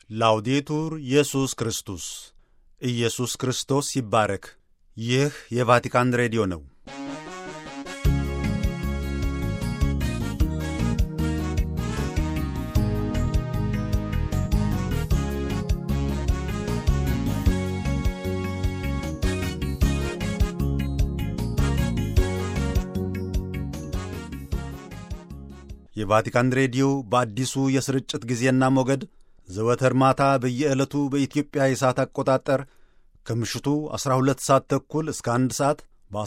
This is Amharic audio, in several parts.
ላውዴቱር ኢየሱስ ክርስቶስ ኢየሱስ ክርስቶስ ይባረክ። ይህ የቫቲካን ሬዲዮ ነው። የቫቲካን ሬዲዮ በአዲሱ የስርጭት ጊዜና ሞገድ ዘወትር ማታ በየዕለቱ በኢትዮጵያ የሰዓት አቆጣጠር ከምሽቱ 12 ሰዓት ተኩል እስከ 1 ሰዓት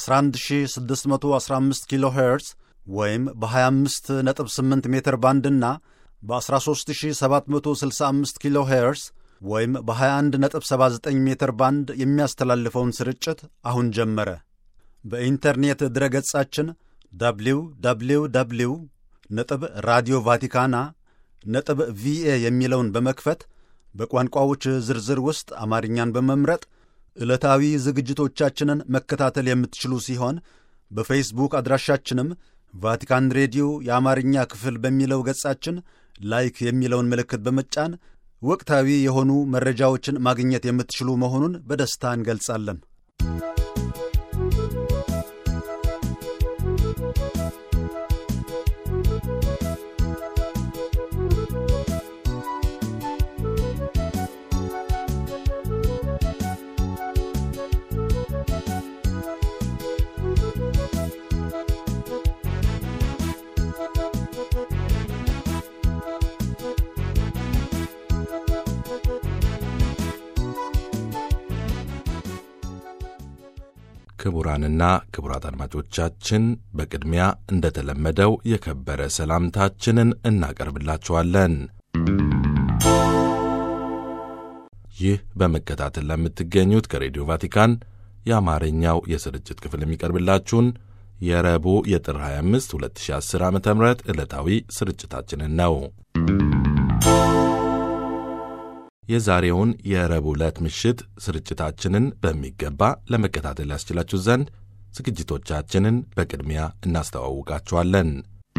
በ11615 ኪሎ ሄርዝ ወይም በ258 ሜትር ባንድና በ13765 ኪሎ ሄርዝ ወይም በ2179 ሜትር ባንድ የሚያስተላልፈውን ስርጭት አሁን ጀመረ። በኢንተርኔት ድረገጻችን ደብሊው ደብሊው ደብሊው ነጥብ ራዲዮ ቫቲካና ነጥብ ቪኤ የሚለውን በመክፈት በቋንቋዎች ዝርዝር ውስጥ አማርኛን በመምረጥ ዕለታዊ ዝግጅቶቻችንን መከታተል የምትችሉ ሲሆን በፌስቡክ አድራሻችንም ቫቲካን ሬዲዮ የአማርኛ ክፍል በሚለው ገጻችን ላይክ የሚለውን ምልክት በመጫን ወቅታዊ የሆኑ መረጃዎችን ማግኘት የምትችሉ መሆኑን በደስታ እንገልጻለን። ክቡራንና ክቡራት አድማጮቻችን በቅድሚያ እንደተለመደው የከበረ ሰላምታችንን እናቀርብላችኋለን። ይህ በመከታተል ለምትገኙት ከሬዲዮ ቫቲካን የአማርኛው የስርጭት ክፍል የሚቀርብላችሁን የረቡዕ የጥር 25 2010 ዓ ም ዕለታዊ ስርጭታችንን ነው። የዛሬውን የረቡዕ ዕለት ምሽት ስርጭታችንን በሚገባ ለመከታተል ያስችላችሁ ዘንድ ዝግጅቶቻችንን በቅድሚያ እናስተዋውቃችኋለን።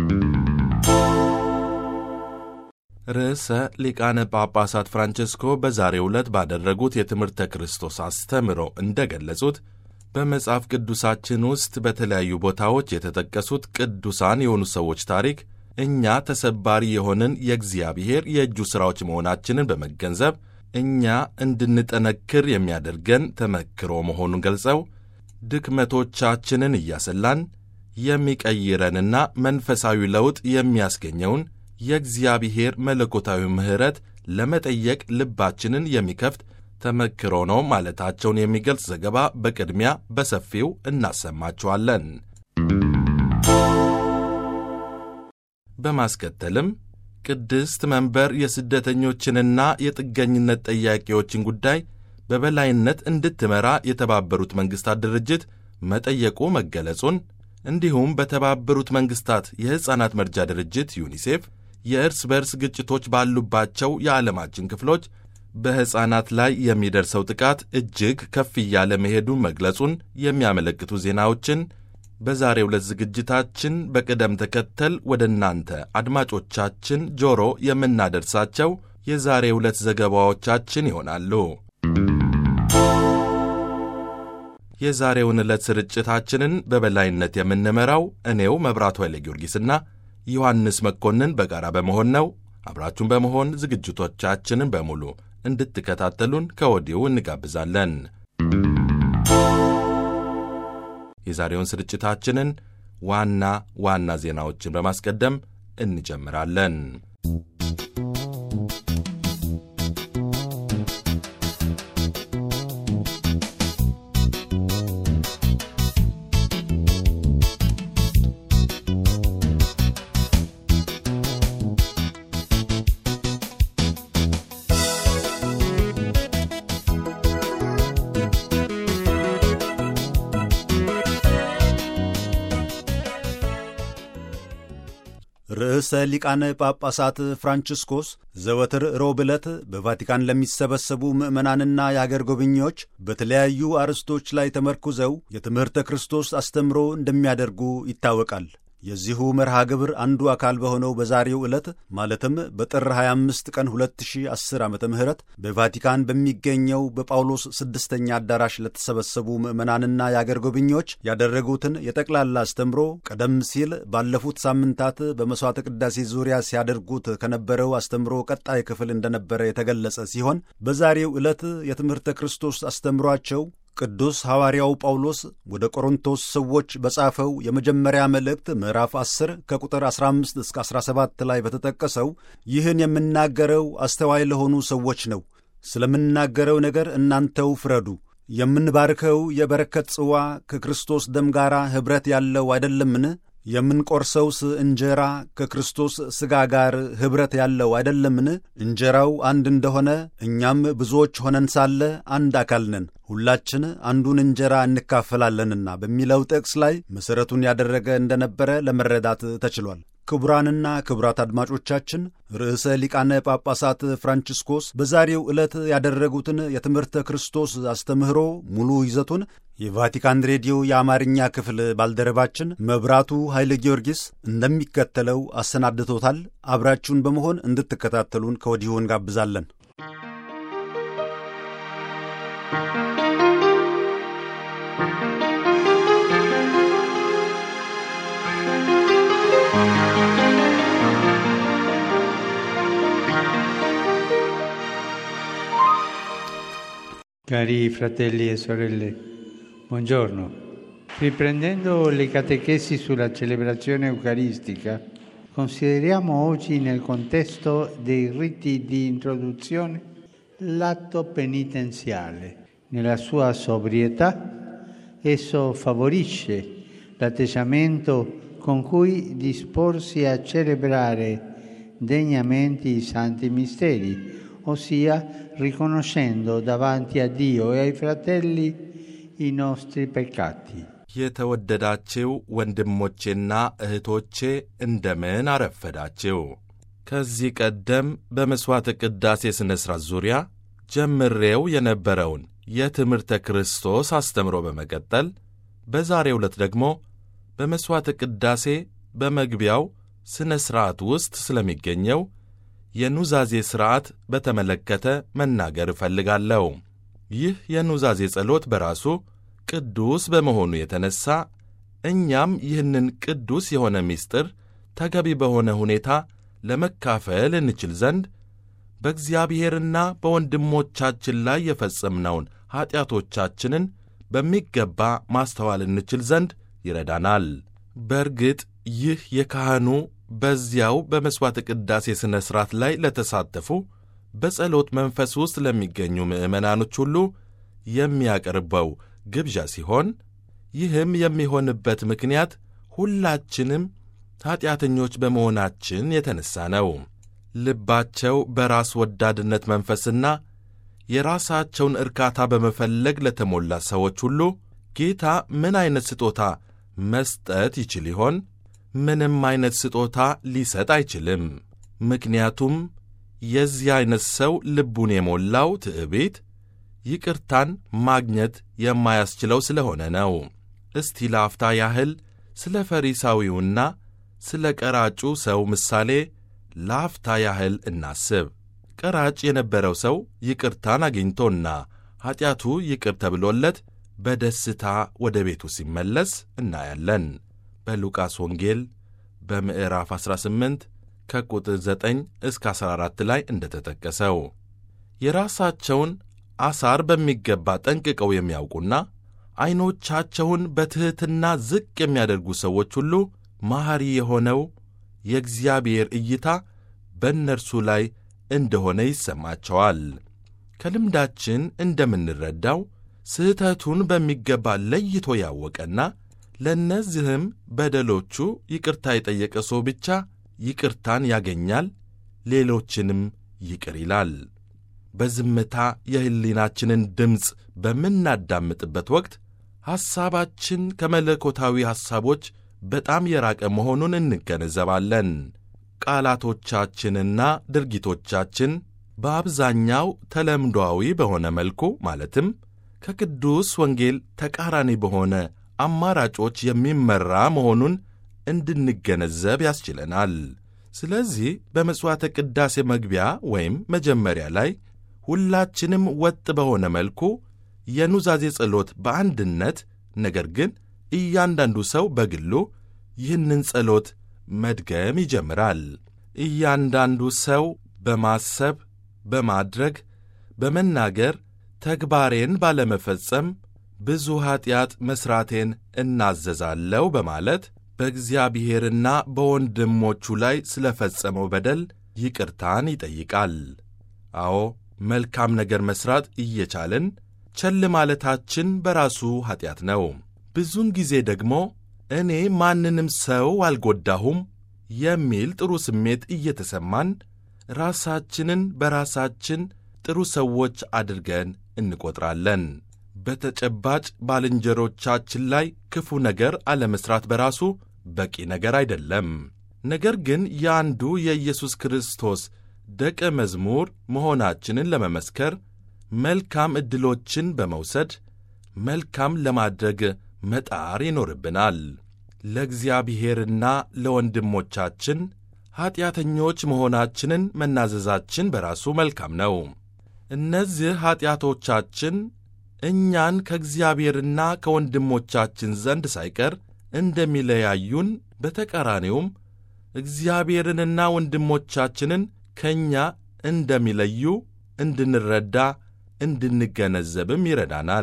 ርዕሰ ሊቃነ ጳጳሳት ፍራንቸስኮ በዛሬው ዕለት ባደረጉት የትምህርተ ክርስቶስ አስተምሮ እንደ ገለጹት በመጽሐፍ ቅዱሳችን ውስጥ በተለያዩ ቦታዎች የተጠቀሱት ቅዱሳን የሆኑ ሰዎች ታሪክ እኛ ተሰባሪ የሆንን የእግዚአብሔር የእጁ ሥራዎች መሆናችንን በመገንዘብ እኛ እንድንጠነክር የሚያደርገን ተመክሮ መሆኑን ገልጸው ድክመቶቻችንን እያሰላን የሚቀይረንና መንፈሳዊ ለውጥ የሚያስገኘውን የእግዚአብሔር መለኮታዊ ምሕረት ለመጠየቅ ልባችንን የሚከፍት ተመክሮ ነው ማለታቸውን የሚገልጽ ዘገባ በቅድሚያ በሰፊው እናሰማችኋለን። በማስከተልም ቅድስት መንበር የስደተኞችንና የጥገኝነት ጠያቂዎችን ጉዳይ በበላይነት እንድትመራ የተባበሩት መንግሥታት ድርጅት መጠየቁ መገለጹን እንዲሁም በተባበሩት መንግሥታት የሕፃናት መርጃ ድርጅት ዩኒሴፍ የእርስ በርስ ግጭቶች ባሉባቸው የዓለማችን ክፍሎች በሕፃናት ላይ የሚደርሰው ጥቃት እጅግ ከፍ እያለ መሄዱን መግለጹን የሚያመለክቱ ዜናዎችን በዛሬው ዕለት ዝግጅታችን በቅደም ተከተል ወደ እናንተ አድማጮቻችን ጆሮ የምናደርሳቸው የዛሬው ዕለት ዘገባዎቻችን ይሆናሉ። የዛሬውን ዕለት ስርጭታችንን በበላይነት የምንመራው እኔው መብራቱ ኃይለ ጊዮርጊስና ዮሐንስ መኮንን በጋራ በመሆን ነው። አብራችሁን በመሆን ዝግጅቶቻችንን በሙሉ እንድትከታተሉን ከወዲሁ እንጋብዛለን። የዛሬውን ስርጭታችንን ዋና ዋና ዜናዎችን በማስቀደም እንጀምራለን። ርዕሰ ሊቃነ ጳጳሳት ፍራንቺስኮስ ዘወትር ሮብ ዕለት በቫቲካን ለሚሰበሰቡ ምዕመናንና የአገር ጎብኚዎች በተለያዩ አርዕስቶች ላይ ተመርኩዘው የትምህርተ ክርስቶስ አስተምሮ እንደሚያደርጉ ይታወቃል። የዚሁ መርሃ ግብር አንዱ አካል በሆነው በዛሬው ዕለት ማለትም በጥር 25 ቀን 2010 ዓ ም በቫቲካን በሚገኘው በጳውሎስ ስድስተኛ አዳራሽ ለተሰበሰቡ ምዕመናንና የአገር ጎብኚዎች ያደረጉትን የጠቅላላ አስተምሮ ቀደም ሲል ባለፉት ሳምንታት በመሥዋዕተ ቅዳሴ ዙሪያ ሲያደርጉት ከነበረው አስተምሮ ቀጣይ ክፍል እንደነበረ የተገለጸ ሲሆን በዛሬው ዕለት የትምህርተ ክርስቶስ አስተምሯቸው ቅዱስ ሐዋርያው ጳውሎስ ወደ ቆሮንቶስ ሰዎች በጻፈው የመጀመሪያ መልእክት ምዕራፍ 10 ከቁጥር 15 እስከ 17 ላይ በተጠቀሰው ይህን የምናገረው አስተዋይ ለሆኑ ሰዎች ነው፣ ስለምናገረው ነገር እናንተው ፍረዱ። የምንባርከው የበረከት ጽዋ ከክርስቶስ ደም ጋር ኅብረት ያለው አይደለምን? የምንቆርሰውስ እንጀራ ከክርስቶስ ሥጋ ጋር ኅብረት ያለው አይደለምን? እንጀራው አንድ እንደሆነ እኛም ብዙዎች ሆነን ሳለ አንድ አካል ነን፣ ሁላችን አንዱን እንጀራ እንካፈላለንና በሚለው ጥቅስ ላይ መሠረቱን ያደረገ እንደነበረ ለመረዳት ተችሏል። ክቡራንና ክቡራት አድማጮቻችን ርዕሰ ሊቃነ ጳጳሳት ፍራንቺስኮስ በዛሬው ዕለት ያደረጉትን የትምህርተ ክርስቶስ አስተምህሮ ሙሉ ይዘቱን የቫቲካን ሬዲዮ የአማርኛ ክፍል ባልደረባችን መብራቱ ኃይለ ጊዮርጊስ እንደሚከተለው አሰናድቶታል። አብራችሁን በመሆን እንድትከታተሉን ከወዲሁ እንጋብዛለን። Cari fratelli e sorelle, buongiorno. Riprendendo le catechesi sulla celebrazione eucaristica, consideriamo oggi nel contesto dei riti di introduzione l'atto penitenziale. Nella sua sobrietà, esso favorisce l'atteggiamento con cui disporsi a celebrare degnamente i santi misteri, ossia riconoscendo davanti a Dio e ai fratelli i nostri peccati. የተወደዳችው ወንድሞቼና እህቶቼ እንደምን አረፈዳችው። ከዚህ ቀደም በመሥዋዕተ ቅዳሴ ሥነ ሥርዓት ዙሪያ ጀምሬው የነበረውን የትምህርተ ክርስቶስ አስተምሮ በመቀጠል በዛሬው ዕለት ደግሞ በመሥዋዕተ ቅዳሴ በመግቢያው ሥነ ሥርዓት ውስጥ ስለሚገኘው የኑዛዜ ሥርዓት በተመለከተ መናገር እፈልጋለሁ። ይህ የኑዛዜ ጸሎት በራሱ ቅዱስ በመሆኑ የተነሣ እኛም ይህንን ቅዱስ የሆነ ምስጢር ተገቢ በሆነ ሁኔታ ለመካፈል እንችል ዘንድ በእግዚአብሔርና በወንድሞቻችን ላይ የፈጸምነውን ኀጢአቶቻችንን በሚገባ ማስተዋል እንችል ዘንድ ይረዳናል። በእርግጥ ይህ የካህኑ በዚያው በመሥዋዕተ ቅዳሴ ሥነ ሥርዓት ላይ ለተሳተፉ በጸሎት መንፈስ ውስጥ ለሚገኙ ምዕመናኖች ሁሉ የሚያቀርበው ግብዣ ሲሆን ይህም የሚሆንበት ምክንያት ሁላችንም ኀጢአተኞች በመሆናችን የተነሣ ነው። ልባቸው በራስ ወዳድነት መንፈስና የራሳቸውን እርካታ በመፈለግ ለተሞላ ሰዎች ሁሉ ጌታ ምን ዐይነት ስጦታ መስጠት ይችል ይሆን? ምንም ዐይነት ስጦታ ሊሰጥ አይችልም። ምክንያቱም የዚህ ዐይነት ሰው ልቡን የሞላው ትዕቢት ይቅርታን ማግኘት የማያስችለው ስለሆነ ነው። እስቲ ለአፍታ ያህል ስለ ፈሪሳዊውና ስለ ቀራጩ ሰው ምሳሌ ለአፍታ ያህል እናስብ። ቀራጭ የነበረው ሰው ይቅርታን አግኝቶና ኀጢአቱ ይቅር ተብሎለት በደስታ ወደ ቤቱ ሲመለስ እናያለን። በሉቃስ ወንጌል በምዕራፍ 18 ከቁጥር 9 እስከ 14 ላይ እንደተጠቀሰው የራሳቸውን አሳር በሚገባ ጠንቅቀው የሚያውቁና ዐይኖቻቸውን በትሕትና ዝቅ የሚያደርጉ ሰዎች ሁሉ መሐሪ የሆነው የእግዚአብሔር እይታ በእነርሱ ላይ እንደሆነ ይሰማቸዋል። ከልምዳችን እንደምንረዳው ስህተቱን በሚገባ ለይቶ ያወቀና ለእነዚህም በደሎቹ ይቅርታ የጠየቀ ሰው ብቻ ይቅርታን ያገኛል፣ ሌሎችንም ይቅር ይላል። በዝምታ የሕሊናችንን ድምፅ በምናዳምጥበት ወቅት ሐሳባችን ከመለኮታዊ ሐሳቦች በጣም የራቀ መሆኑን እንገነዘባለን። ቃላቶቻችንና ድርጊቶቻችን በአብዛኛው ተለምዶአዊ በሆነ መልኩ ማለትም ከቅዱስ ወንጌል ተቃራኒ በሆነ አማራጮች የሚመራ መሆኑን እንድንገነዘብ ያስችለናል። ስለዚህ በመሥዋዕተ ቅዳሴ መግቢያ ወይም መጀመሪያ ላይ ሁላችንም ወጥ በሆነ መልኩ የኑዛዜ ጸሎት በአንድነት ነገር ግን እያንዳንዱ ሰው በግሉ ይህንን ጸሎት መድገም ይጀምራል። እያንዳንዱ ሰው በማሰብ በማድረግ፣ በመናገር ተግባሬን ባለመፈጸም ብዙ ኀጢአት መሥራቴን እናዘዛለሁ በማለት በእግዚአብሔርና በወንድሞቹ ላይ ስለ ፈጸመው በደል ይቅርታን ይጠይቃል። አዎ መልካም ነገር መሥራት እየቻልን ቸል ማለታችን በራሱ ኀጢአት ነው። ብዙውን ጊዜ ደግሞ እኔ ማንንም ሰው አልጎዳሁም የሚል ጥሩ ስሜት እየተሰማን ራሳችንን በራሳችን ጥሩ ሰዎች አድርገን እንቆጥራለን። በተጨባጭ ባልንጀሮቻችን ላይ ክፉ ነገር አለመሥራት በራሱ በቂ ነገር አይደለም። ነገር ግን የአንዱ የኢየሱስ ክርስቶስ ደቀ መዝሙር መሆናችንን ለመመስከር መልካም ዕድሎችን በመውሰድ መልካም ለማድረግ መጣር ይኖርብናል። ለእግዚአብሔርና ለወንድሞቻችን ኀጢአተኞች መሆናችንን መናዘዛችን በራሱ መልካም ነው። እነዚህ ኀጢአቶቻችን እኛን ከእግዚአብሔርና ከወንድሞቻችን ዘንድ ሳይቀር እንደሚለያዩን፣ በተቃራኒውም እግዚአብሔርንና ወንድሞቻችንን ከእኛ እንደሚለዩ እንድንረዳ እንድንገነዘብም ይረዳናል።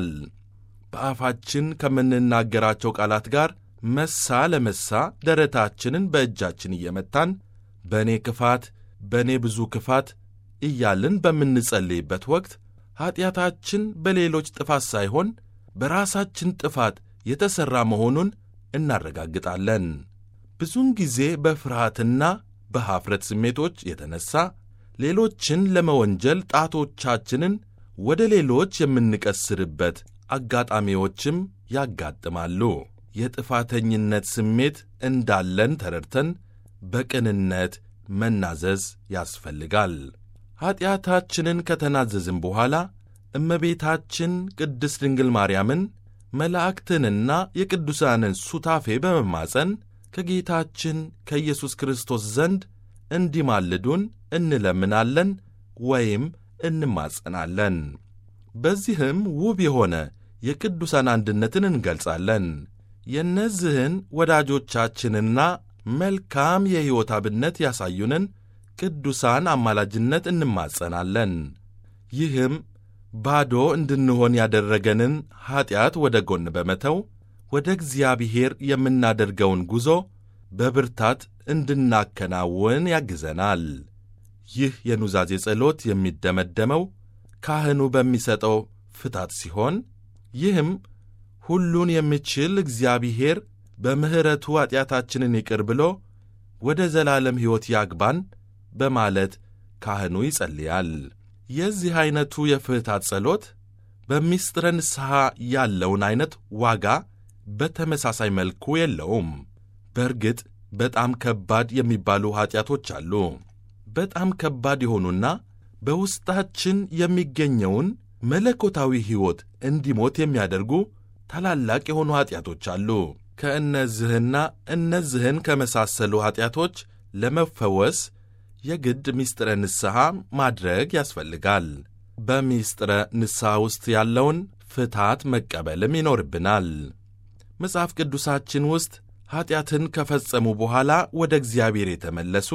በአፋችን ከምንናገራቸው ቃላት ጋር መሳ ለመሳ ደረታችንን በእጃችን እየመታን በእኔ ክፋት፣ በእኔ ብዙ ክፋት እያልን በምንጸልይበት ወቅት ኀጢአታችን በሌሎች ጥፋት ሳይሆን በራሳችን ጥፋት የተሠራ መሆኑን እናረጋግጣለን። ብዙውን ጊዜ በፍርሃትና በኀፍረት ስሜቶች የተነሣ ሌሎችን ለመወንጀል ጣቶቻችንን ወደ ሌሎች የምንቀስርበት አጋጣሚዎችም ያጋጥማሉ። የጥፋተኝነት ስሜት እንዳለን ተረድተን በቅንነት መናዘዝ ያስፈልጋል። ኀጢአታችንን ከተናዘዝን በኋላ እመቤታችን ቅድስት ድንግል ማርያምን መላእክትንና የቅዱሳንን ሱታፌ በመማፀን ከጌታችን ከኢየሱስ ክርስቶስ ዘንድ እንዲማልዱን እንለምናለን ወይም እንማጸናለን። በዚህም ውብ የሆነ የቅዱሳን አንድነትን እንገልጻለን። የእነዚህን ወዳጆቻችንና መልካም የሕይወት አብነት ያሳዩንን ቅዱሳን አማላጅነት እንማጸናለን። ይህም ባዶ እንድንሆን ያደረገንን ኀጢአት ወደ ጎን በመተው ወደ እግዚአብሔር የምናደርገውን ጉዞ በብርታት እንድናከናውን ያግዘናል። ይህ የኑዛዜ ጸሎት የሚደመደመው ካህኑ በሚሰጠው ፍታት ሲሆን ይህም ሁሉን የሚችል እግዚአብሔር በምሕረቱ ኀጢአታችንን ይቅር ብሎ ወደ ዘላለም ሕይወት ያግባን በማለት ካህኑ ይጸልያል። የዚህ ዐይነቱ የፍታት ጸሎት በምስጢረ ንስሐ ያለውን ዐይነት ዋጋ በተመሳሳይ መልኩ የለውም። በእርግጥ በጣም ከባድ የሚባሉ ኀጢአቶች አሉ። በጣም ከባድ የሆኑና በውስጣችን የሚገኘውን መለኮታዊ ሕይወት እንዲሞት የሚያደርጉ ታላላቅ የሆኑ ኀጢአቶች አሉ። ከእነዚህና እነዚህን ከመሳሰሉ ኀጢአቶች ለመፈወስ የግድ ምስጢረ ንስሐ ማድረግ ያስፈልጋል። በምስጢረ ንስሐ ውስጥ ያለውን ፍታት መቀበልም ይኖርብናል። መጽሐፍ ቅዱሳችን ውስጥ ኀጢአትን ከፈጸሙ በኋላ ወደ እግዚአብሔር የተመለሱ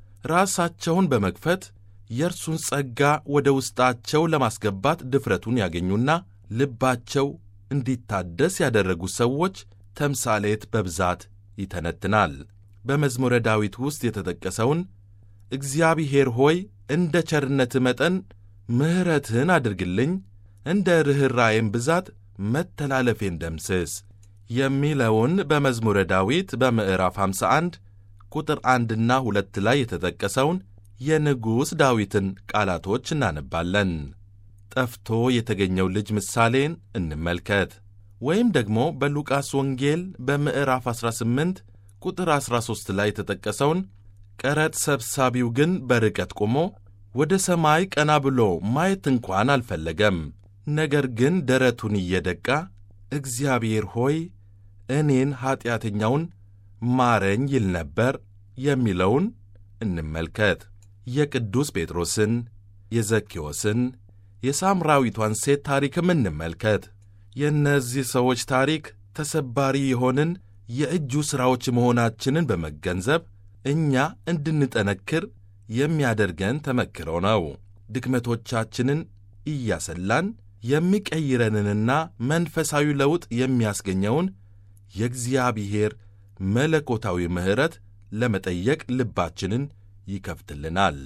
ራሳቸውን በመክፈት የእርሱን ጸጋ ወደ ውስጣቸው ለማስገባት ድፍረቱን ያገኙና ልባቸው እንዲታደስ ያደረጉ ሰዎች ተምሳሌት በብዛት ይተነትናል። በመዝሙረ ዳዊት ውስጥ የተጠቀሰውን እግዚአብሔር ሆይ እንደ ቸርነትህ መጠን ምሕረትህን አድርግልኝ፣ እንደ ርኅራዬም ብዛት መተላለፌን ደምስስ የሚለውን በመዝሙረ ዳዊት በምዕራፍ 51 ቁጥር አንድና ሁለት ላይ የተጠቀሰውን የንጉሥ ዳዊትን ቃላቶች እናነባለን። ጠፍቶ የተገኘው ልጅ ምሳሌን እንመልከት። ወይም ደግሞ በሉቃስ ወንጌል በምዕራፍ 18 ቁጥር 13 ላይ የተጠቀሰውን ቀረጥ ሰብሳቢው ግን በርቀት ቆሞ ወደ ሰማይ ቀና ብሎ ማየት እንኳን አልፈለገም። ነገር ግን ደረቱን እየደቃ እግዚአብሔር ሆይ እኔን ኀጢአተኛውን ማረኝ ይል ነበር የሚለውን እንመልከት። የቅዱስ ጴጥሮስን፣ የዘኬዎስን፣ የሳምራዊቷን ሴት ታሪክም እንመልከት። የእነዚህ ሰዎች ታሪክ ተሰባሪ የሆንን የእጁ ሥራዎች መሆናችንን በመገንዘብ እኛ እንድንጠነክር የሚያደርገን ተመክሮ ነው። ድክመቶቻችንን እያሰላን የሚቀይረንንና መንፈሳዊ ለውጥ የሚያስገኘውን የእግዚአብሔር መለኮታዊ ምሕረት ለመጠየቅ ልባችንን ይከፍትልናል።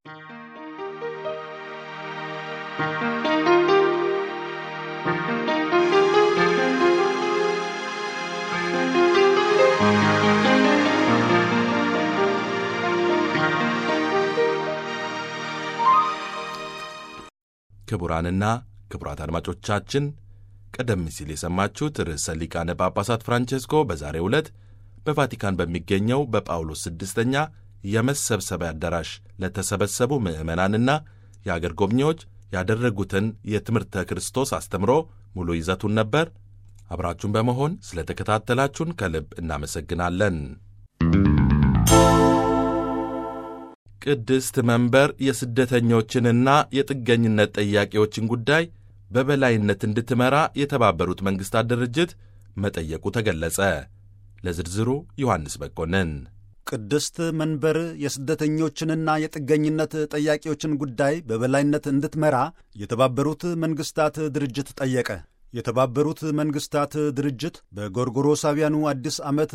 ክቡራንና ክቡራት አድማጮቻችን ቀደም ሲል የሰማችሁት ርዕሰ ሊቃነ ጳጳሳት ፍራንቼስኮ በዛሬው ዕለት በቫቲካን በሚገኘው በጳውሎስ ስድስተኛ የመሰብሰቢያ አዳራሽ ለተሰበሰቡ ምዕመናንና የአገር ጎብኚዎች ያደረጉትን የትምህርተ ክርስቶስ አስተምሮ ሙሉ ይዘቱን ነበር። አብራችሁን በመሆን ስለ ተከታተላችሁን ከልብ እናመሰግናለን። ቅድስት መንበር የስደተኞችንና የጥገኝነት ጠያቂዎችን ጉዳይ በበላይነት እንድትመራ የተባበሩት መንግሥታት ድርጅት መጠየቁ ተገለጸ። ለዝርዝሩ ዮሐንስ በቆንን። ቅድስት መንበር የስደተኞችንና የጥገኝነት ጠያቂዎችን ጉዳይ በበላይነት እንድትመራ የተባበሩት መንግሥታት ድርጅት ጠየቀ። የተባበሩት መንግሥታት ድርጅት በጎርጎሮሳውያኑ አዲስ ዓመት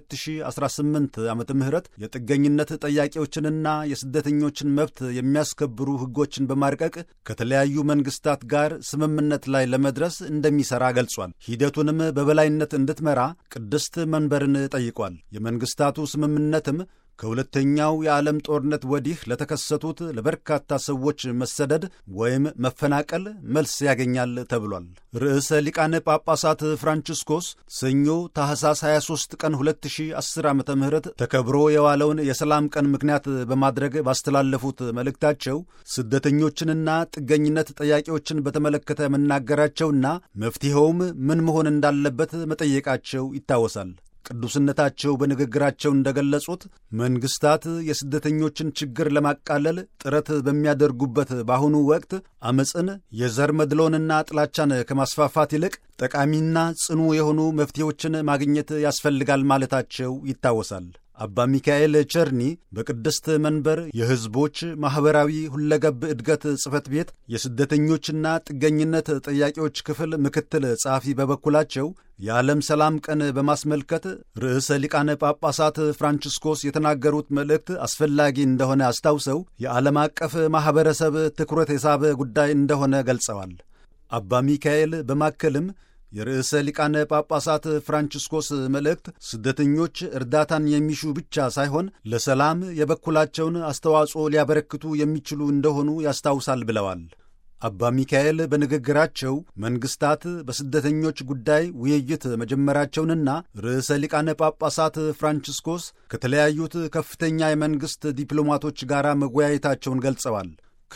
2018 ዓመተ ምህረት የጥገኝነት ጠያቂዎችንና የስደተኞችን መብት የሚያስከብሩ ሕጎችን በማርቀቅ ከተለያዩ መንግሥታት ጋር ስምምነት ላይ ለመድረስ እንደሚሠራ ገልጿል። ሂደቱንም በበላይነት እንድትመራ ቅድስት መንበርን ጠይቋል። የመንግሥታቱ ስምምነትም ከሁለተኛው የዓለም ጦርነት ወዲህ ለተከሰቱት ለበርካታ ሰዎች መሰደድ ወይም መፈናቀል መልስ ያገኛል ተብሏል። ርዕሰ ሊቃነ ጳጳሳት ፍራንቺስኮስ ሰኞ ታህሳስ 23 ቀን 2010 ዓ ም ተከብሮ የዋለውን የሰላም ቀን ምክንያት በማድረግ ባስተላለፉት መልእክታቸው ስደተኞችንና ጥገኝነት ጠያቂዎችን በተመለከተ መናገራቸውና መፍትሔውም ምን መሆን እንዳለበት መጠየቃቸው ይታወሳል። ቅዱስነታቸው በንግግራቸው እንደገለጹት መንግስታት የስደተኞችን ችግር ለማቃለል ጥረት በሚያደርጉበት በአሁኑ ወቅት አመፅን፣ የዘር መድሎንና ጥላቻን ከማስፋፋት ይልቅ ጠቃሚና ጽኑ የሆኑ መፍትሄዎችን ማግኘት ያስፈልጋል ማለታቸው ይታወሳል። አባ ሚካኤል ቸርኒ በቅድስት መንበር የሕዝቦች ማኅበራዊ ሁለገብ እድገት ጽሕፈት ቤት የስደተኞችና ጥገኝነት ጠያቂዎች ክፍል ምክትል ጸሐፊ በበኩላቸው የዓለም ሰላም ቀን በማስመልከት ርዕሰ ሊቃነ ጳጳሳት ፍራንቺስኮስ የተናገሩት መልእክት አስፈላጊ እንደሆነ አስታውሰው የዓለም አቀፍ ማኅበረሰብ ትኩረት የሳበ ጉዳይ እንደሆነ ገልጸዋል። አባ ሚካኤል በማከልም የርዕሰ ሊቃነ ጳጳሳት ፍራንቺስኮስ መልእክት ስደተኞች እርዳታን የሚሹ ብቻ ሳይሆን ለሰላም የበኩላቸውን አስተዋጽኦ ሊያበረክቱ የሚችሉ እንደሆኑ ያስታውሳል ብለዋል። አባ ሚካኤል በንግግራቸው መንግሥታት በስደተኞች ጉዳይ ውይይት መጀመራቸውንና ርዕሰ ሊቃነ ጳጳሳት ፍራንቺስኮስ ከተለያዩት ከፍተኛ የመንግሥት ዲፕሎማቶች ጋር መወያየታቸውን ገልጸዋል።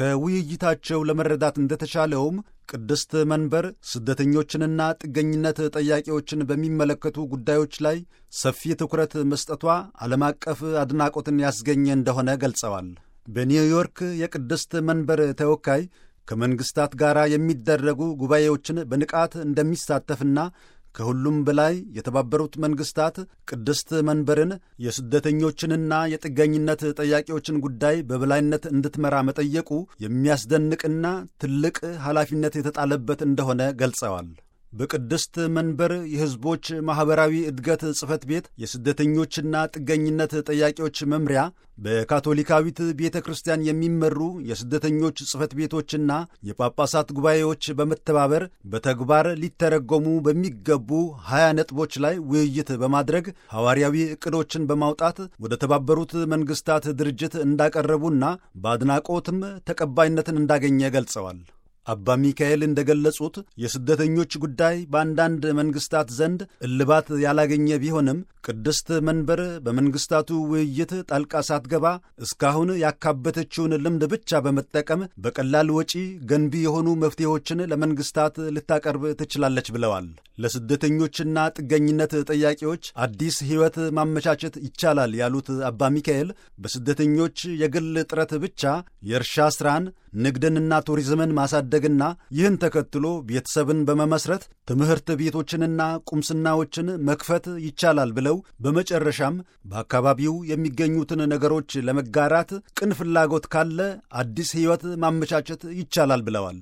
ከውይይታቸው ለመረዳት እንደተቻለውም ቅድስት መንበር ስደተኞችንና ጥገኝነት ጠያቂዎችን በሚመለከቱ ጉዳዮች ላይ ሰፊ ትኩረት መስጠቷ ዓለም አቀፍ አድናቆትን ያስገኘ እንደሆነ ገልጸዋል። በኒውዮርክ የቅድስት መንበር ተወካይ ከመንግሥታት ጋር የሚደረጉ ጉባኤዎችን በንቃት እንደሚሳተፍና ከሁሉም በላይ የተባበሩት መንግሥታት ቅድስት መንበርን የስደተኞችንና የጥገኝነት ጠያቂዎችን ጉዳይ በበላይነት እንድትመራ መጠየቁ የሚያስደንቅና ትልቅ ኃላፊነት የተጣለበት እንደሆነ ገልጸዋል። በቅድስት መንበር የሕዝቦች ማኅበራዊ እድገት ጽሕፈት ቤት የስደተኞችና ጥገኝነት ጠያቂዎች መምሪያ በካቶሊካዊት ቤተ ክርስቲያን የሚመሩ የስደተኞች ጽሕፈት ቤቶችና የጳጳሳት ጉባኤዎች በመተባበር በተግባር ሊተረጎሙ በሚገቡ ሀያ ነጥቦች ላይ ውይይት በማድረግ ሐዋርያዊ ዕቅዶችን በማውጣት ወደ ተባበሩት መንግሥታት ድርጅት እንዳቀረቡና በአድናቆትም ተቀባይነትን እንዳገኘ ገልጸዋል። አባ ሚካኤል እንደገለጹት የስደተኞች ጉዳይ በአንዳንድ መንግስታት ዘንድ እልባት ያላገኘ ቢሆንም ቅድስት መንበር በመንግስታቱ ውይይት ጣልቃ ሳትገባ እስካሁን ያካበተችውን ልምድ ብቻ በመጠቀም በቀላል ወጪ ገንቢ የሆኑ መፍትሄዎችን ለመንግስታት ልታቀርብ ትችላለች ብለዋል። ለስደተኞችና ጥገኝነት ጠያቂዎች አዲስ ሕይወት ማመቻቸት ይቻላል ያሉት አባ ሚካኤል በስደተኞች የግል ጥረት ብቻ የእርሻ ሥራን ንግድንና ቱሪዝምን ማሳደግና ይህን ተከትሎ ቤተሰብን በመመስረት ትምህርት ቤቶችንና ቁምስናዎችን መክፈት ይቻላል ብለው በመጨረሻም በአካባቢው የሚገኙትን ነገሮች ለመጋራት ቅን ፍላጎት ካለ አዲስ ሕይወት ማመቻቸት ይቻላል ብለዋል።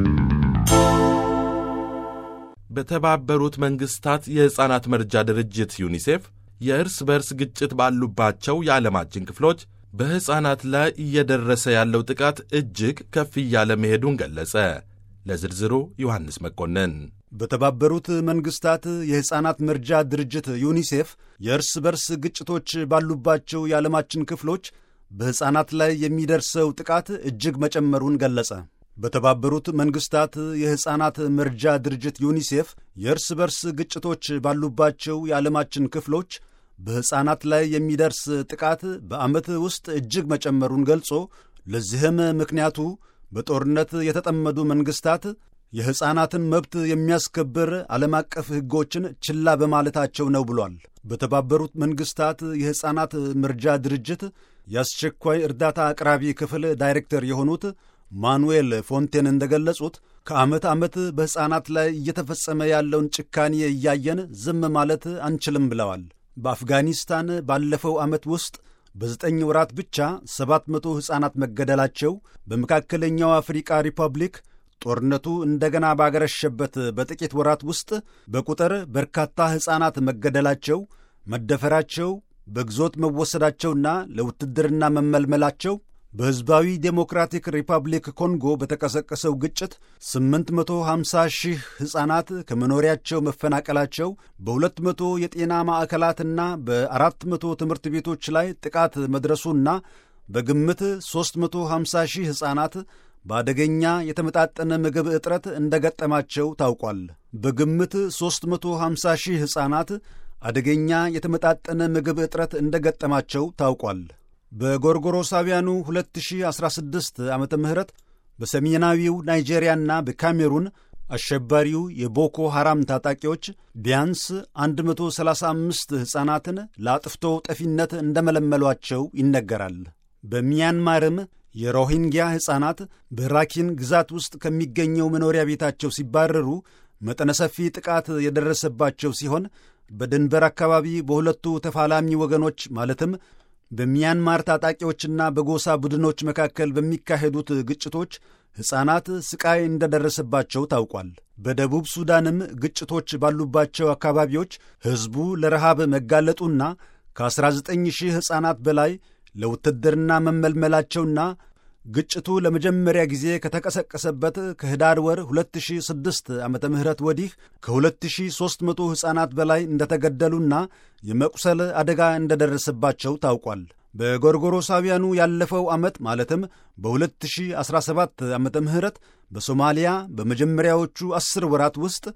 በተባበሩት መንግሥታት የሕፃናት መርጃ ድርጅት ዩኒሴፍ የእርስ በርስ ግጭት ባሉባቸው የዓለማችን ክፍሎች በሕፃናት ላይ እየደረሰ ያለው ጥቃት እጅግ ከፍ እያለ መሄዱን ገለጸ። ለዝርዝሩ ዮሐንስ መኮንን። በተባበሩት መንግሥታት የሕፃናት መርጃ ድርጅት ዩኒሴፍ የእርስ በርስ ግጭቶች ባሉባቸው የዓለማችን ክፍሎች በሕፃናት ላይ የሚደርሰው ጥቃት እጅግ መጨመሩን ገለጸ። በተባበሩት መንግሥታት የሕፃናት መርጃ ድርጅት ዩኒሴፍ የእርስ በርስ ግጭቶች ባሉባቸው የዓለማችን ክፍሎች በሕፃናት ላይ የሚደርስ ጥቃት በዓመት ውስጥ እጅግ መጨመሩን ገልጾ ለዚህም ምክንያቱ በጦርነት የተጠመዱ መንግሥታት የሕፃናትን መብት የሚያስከብር ዓለም አቀፍ ሕጎችን ችላ በማለታቸው ነው ብሏል። በተባበሩት መንግሥታት የሕፃናት መርጃ ድርጅት የአስቸኳይ እርዳታ አቅራቢ ክፍል ዳይሬክተር የሆኑት ማኑኤል ፎንቴን እንደገለጹት ከዓመት ዓመት በሕፃናት ላይ እየተፈጸመ ያለውን ጭካኔ እያየን ዝም ማለት አንችልም ብለዋል። በአፍጋኒስታን ባለፈው ዓመት ውስጥ በዘጠኝ ወራት ብቻ ሰባት መቶ ሕፃናት መገደላቸው፣ በመካከለኛው አፍሪቃ ሪፐብሊክ ጦርነቱ እንደገና ባገረሸበት በጥቂት ወራት ውስጥ በቁጥር በርካታ ሕፃናት መገደላቸው፣ መደፈራቸው፣ በግዞት መወሰዳቸውና ለውትድርና መመልመላቸው በሕዝባዊ ዴሞክራቲክ ሪፐብሊክ ኮንጎ በተቀሰቀሰው ግጭት 850 ሺህ ሕፃናት ከመኖሪያቸው መፈናቀላቸው በ200 የጤና ማዕከላትና በ400 ትምህርት ቤቶች ላይ ጥቃት መድረሱና በግምት 350 ሺህ ሕፃናት በአደገኛ የተመጣጠነ ምግብ እጥረት እንደገጠማቸው ታውቋል። በግምት 350 ሺህ ሕፃናት አደገኛ የተመጣጠነ ምግብ እጥረት እንደገጠማቸው ታውቋል። በጎርጎሮሳውያኑ 2016 ዓ ም በሰሜናዊው ናይጄሪያና በካሜሩን አሸባሪው የቦኮ ሐራም ታጣቂዎች ቢያንስ 135 ሕፃናትን ለአጥፍቶ ጠፊነት እንደመለመሏቸው ይነገራል። በሚያንማርም የሮሂንግያ ሕፃናት በራኪን ግዛት ውስጥ ከሚገኘው መኖሪያ ቤታቸው ሲባረሩ መጠነ ሰፊ ጥቃት የደረሰባቸው ሲሆን በድንበር አካባቢ በሁለቱ ተፋላሚ ወገኖች ማለትም በሚያንማር ታጣቂዎችና በጎሳ ቡድኖች መካከል በሚካሄዱት ግጭቶች ሕፃናት ስቃይ እንደደረሰባቸው ታውቋል። በደቡብ ሱዳንም ግጭቶች ባሉባቸው አካባቢዎች ሕዝቡ ለረሃብ መጋለጡና ከ19 ሺህ ሕፃናት በላይ ለውትድርና መመልመላቸውና ግጭቱ ለመጀመሪያ ጊዜ ከተቀሰቀሰበት ከህዳር ወር 2006 ዓ ም ወዲህ ከ2300 ሕፃናት በላይ እንደተገደሉና የመቁሰል አደጋ እንደደረሰባቸው ታውቋል። በጎርጎሮሳውያኑ ያለፈው ዓመት ማለትም በ2017 ዓ ም በሶማሊያ በመጀመሪያዎቹ ዐሥር ወራት ውስጥ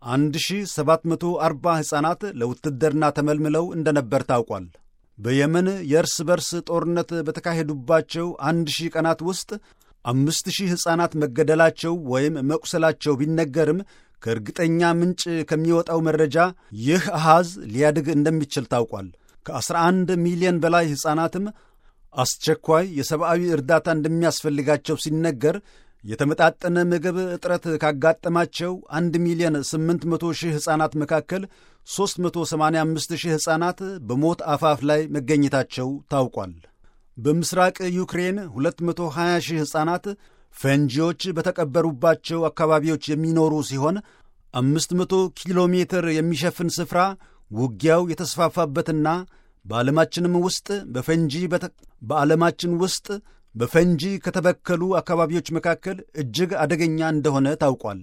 1740 ሕፃናት ለውትድርና ተመልምለው እንደነበር ታውቋል። በየመን የእርስ በርስ ጦርነት በተካሄዱባቸው አንድ ሺህ ቀናት ውስጥ አምስት ሺህ ሕፃናት መገደላቸው ወይም መቁሰላቸው ቢነገርም ከእርግጠኛ ምንጭ ከሚወጣው መረጃ ይህ አሃዝ ሊያድግ እንደሚችል ታውቋል። ከ11 ሚሊዮን በላይ ሕፃናትም አስቸኳይ የሰብአዊ እርዳታ እንደሚያስፈልጋቸው ሲነገር የተመጣጠነ ምግብ እጥረት ካጋጠማቸው 1 ሚሊዮን 800 ሺህ ሕፃናት መካከል 385 ሺህ ሕፃናት በሞት አፋፍ ላይ መገኘታቸው ታውቋል። በምስራቅ ዩክሬን 220 ሺህ ሕፃናት ፈንጂዎች በተቀበሩባቸው አካባቢዎች የሚኖሩ ሲሆን 500 ኪሎ ሜትር የሚሸፍን ስፍራ ውጊያው የተስፋፋበትና በዓለማችንም ውስጥ በፈንጂ በዓለማችን ውስጥ በፈንጂ ከተበከሉ አካባቢዎች መካከል እጅግ አደገኛ እንደሆነ ታውቋል።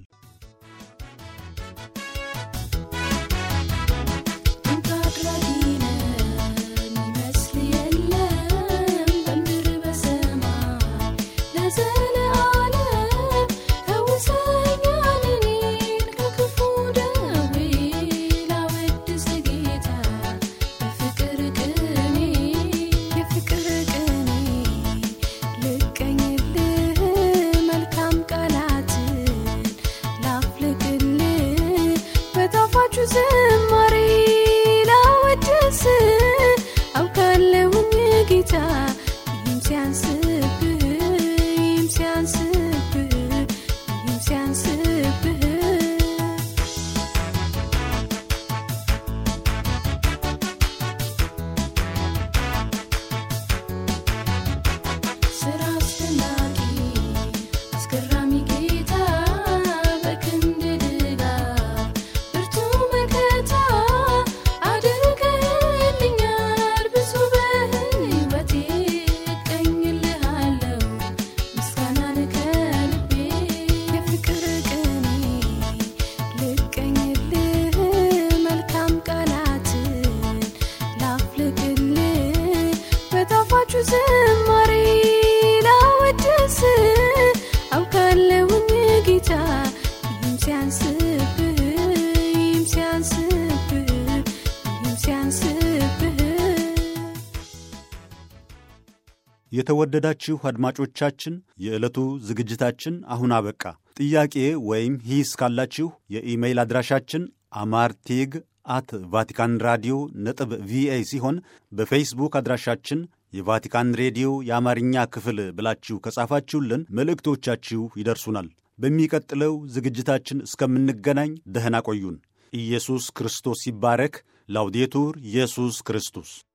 ለዘለዓለም ከውስጥ ሲያንስብህ ስራ አስደናቂ አስገራሚ ጌታ በክንድ ድጋፍ ብርቱ መከታ አድርገህልኛል ብዙ በሕይወቴ እቀኝልሃለሁ ምስጋናን ከልቤ የፍቅር ቅኔ ልቀኝልህ መልካም ቃላትን ላፍልቅልህ በጣፋጩ ዝማሬ ላወድስ አውቃለሁኝ ጌታ ይህም ሲያንስብህ ይህም ሲያንስብህ ይህም ሲያንስብህ የተወደዳችሁ አድማጮቻችን የዕለቱ ዝግጅታችን አሁን አበቃ። ጥያቄ ወይም ሂስ ካላችሁ የኢሜይል አድራሻችን አማርቴግ አት ቫቲካን ራዲዮ ነጥብ ቪኦኤ ሲሆን በፌስቡክ አድራሻችን የቫቲካን ሬዲዮ የአማርኛ ክፍል ብላችሁ ከጻፋችሁልን መልእክቶቻችሁ ይደርሱናል። በሚቀጥለው ዝግጅታችን እስከምንገናኝ ደህና ቆዩን። ኢየሱስ ክርስቶስ ይባረክ። ላውዴቱር ኢየሱስ ክርስቶስ